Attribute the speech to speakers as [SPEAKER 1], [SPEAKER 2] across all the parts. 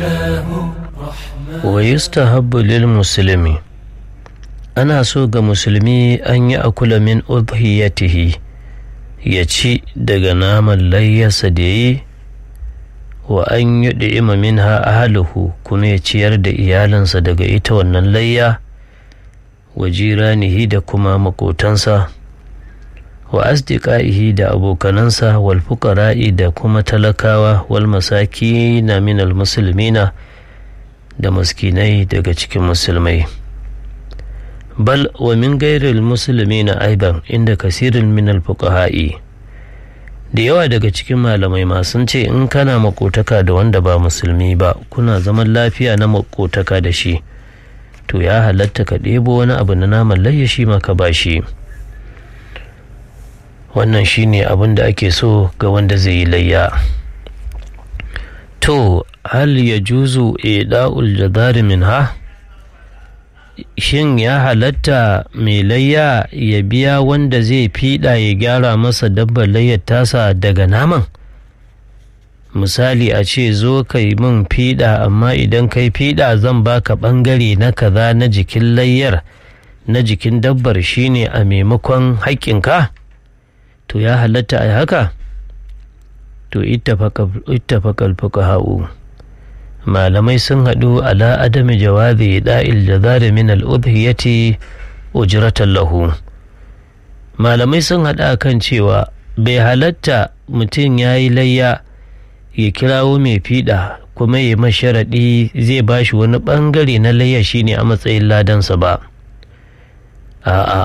[SPEAKER 1] wa yustahabbu lil muslimi ana so ga musulmi an yi akula min udhiyatihi ya ci daga naman layyarsa da yi wa an yi ɗi'ima min ha ahaluhu kuma ya ciyar da iyalinsa daga ita wannan layya wa jiranihi da kuma makotansa wa asdiqaihi da abokanansa wal fuqara'i da kuma talakawa wal masaki na minal musulmina da maskinai daga cikin musulmai bal wa min gairil musulmina aidan inda kasirin minal fuqaha'i da yawa daga cikin malamai ma sun ce in kana makotaka da wanda ba musulmi ba kuna zaman lafiya na makotaka da shi to ya halatta ka ɗebo wani abu na naman layya shi ma ka bashi wannan shine abin da ake so ga wanda zai yi layya to hal ya juzu ida'ul jadari min ha shin ya halatta mai layya ya biya wanda zai fiɗa ya gyara masa dabbar layyar tasa daga naman misali a ce zo ka yi min fiɗa amma idan kai fiɗa zan baka ɓangare na kaza na jikin layyar na jikin dabbar shine a maimakon haƙƙinka to ya halatta a haka to ittafaqal fuqaha'u malamai sun haɗu ala adami jawazi da'il jazari min al-udhiyati ujratan lahu malamai sun haɗa kan cewa bai halatta mutum ya yi layya ya kirawo mai fiɗa kuma ya masharaɗi zai ba shi wani ɓangare na layya shine a matsayin ladansa ba a'a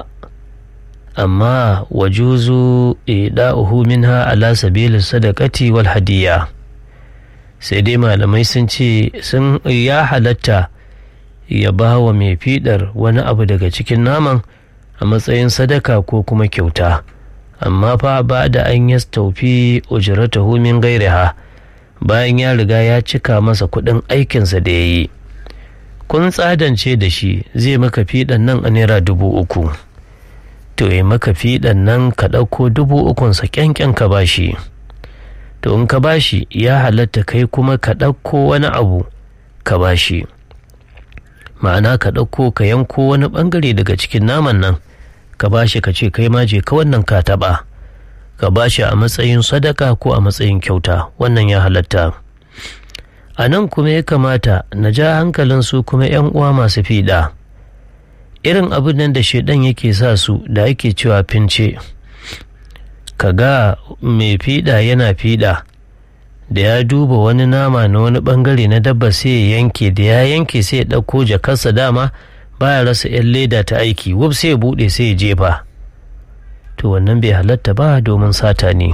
[SPEAKER 1] amma wajuzu ida'uhu minha ala sabili sadaqati wal hadiya sai dai malamai sun ce sun ya halatta ya ba wa mai fiɗar wani abu daga cikin naman a matsayin sadaka ko kuma kyauta amma fa ba da an yastaufi ujratahu min gairiha bayan ya riga ya cika masa kuɗin aikinsa da ya yi kun tsadance da shi zai maka fiɗan nan a naira dubu uku to ya maka fiɗan nan ka ɗauko dubu ukunsa kyankyan ka bashi to in ka bashi ya halatta kai kuma ka ɗauko wani abu ka bashi ma'ana ka ɗauko ka yanko wani ɓangare daga cikin naman nan ka bashi ka ce kai ma je ka wannan ka taɓa ka bashi a matsayin sadaka ko a matsayin kyauta wannan ya halatta a nan kuma ya kamata na ja hankalin su kuma 'yan uwa masu fiɗa irin abin nan da shaidan yake sa su da ake cewa fince ka ga mai fiɗa yana fiɗa da ya duba wani nama na wani bangare na dabba sai ya yanke da ya yanke sai ya ɗauko jakarsa dama baya rasa 'yan leda ta aiki wuf sai ya buɗe sai ya jefa to wannan bai halatta ba domin sata ne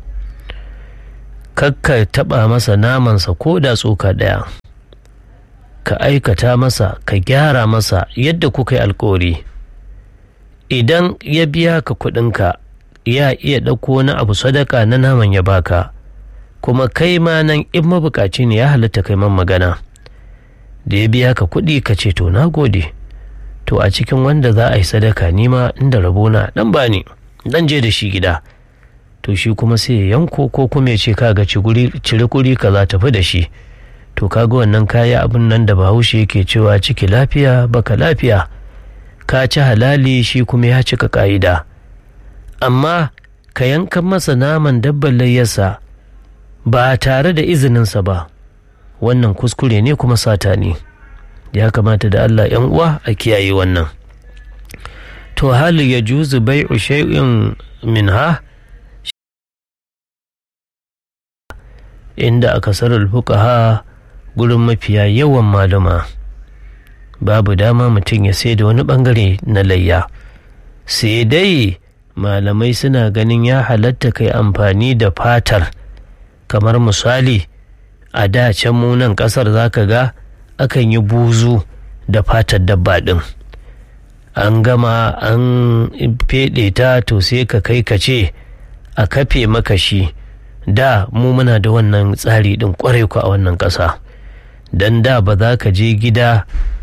[SPEAKER 1] kakka taɓa masa namansa ko da tsoka ɗaya ka aikata masa ka gyara masa yadda kuka yi alkawari idan ya biya ka kuɗinka ya iya ɗauko wani abu sadaka na naman ya baka kuma kai ma nan in mabukaci ne ya halatta kai man magana da ya biya ka kuɗi ka ce to na gode to a cikin wanda za a yi sadaka nima inda rabona dan ba ne dan je da shi gida to shi kuma sai ya yanko ko kuma ya ce kaga ciri kuri ka za tafi da shi to kaga wannan kaya abin nan da bahaushe yake cewa ciki lafiya baka lafiya ka ci halali shi kuma ya cika ka'ida amma ka yankan masa naman dabban layyarsa ba tare da izininsa ba wannan kuskure ne kuma sata ne ya kamata da Allah ‘yan uwa a kiyaye wannan to hali ya juzu bai shay'in min ha inda aka sarar fuqaha gurin mafiya yawan malama babu dama mutum ya sai da wani bangare na layya sai dai malamai suna ganin ya halatta kai amfani da fatar kamar misali a da can munan kasar zaka ga akan yi buzu da fatar dabba ɗin an gama an feɗe ta to sai ka kai ka ce a kafe maka shi da mu muna da wannan tsari ɗin kwarai ku a wannan ƙasa don da ba za ka je gida